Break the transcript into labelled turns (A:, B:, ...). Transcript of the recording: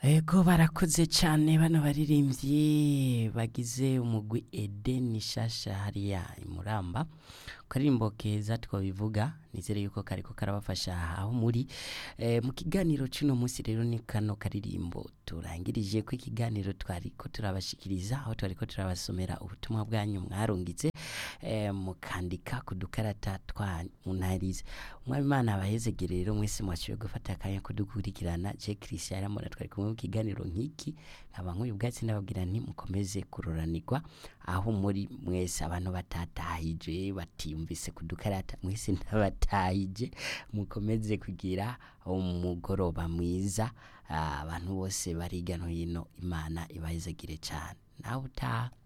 A: Ego barakoze cyane bano baririmbyi bagize umugwi Eden Shasha hariya imuramba karirimbo keza twabivuga nizere yuko kariko karabafasha aho muri e, mu kiganiro cy'uno munsi rero ni kano karirimbo turangirije ko ikiganiro twariko turabashikiriza aho twariko turabasomera ubutumwa bwanyu mwarungitse e, mukandika ku dukarata twa munarize umwami Imana abahezegere rero mwese mwashoboye gufata akanya kudukurikirana je Christian yaramura twari kumwe mu kiganiro nk'iki nkaba nk'uyu bwatsi ndababwira nti mukomeze kuroranirwa aho muri mwese abantu batatahije batiyumvise kudukarata mwese ndabatahije mukomeze kugira umugoroba mwiza abantu bose bari hirya no hino imana ibahezagire cyane nawe utaha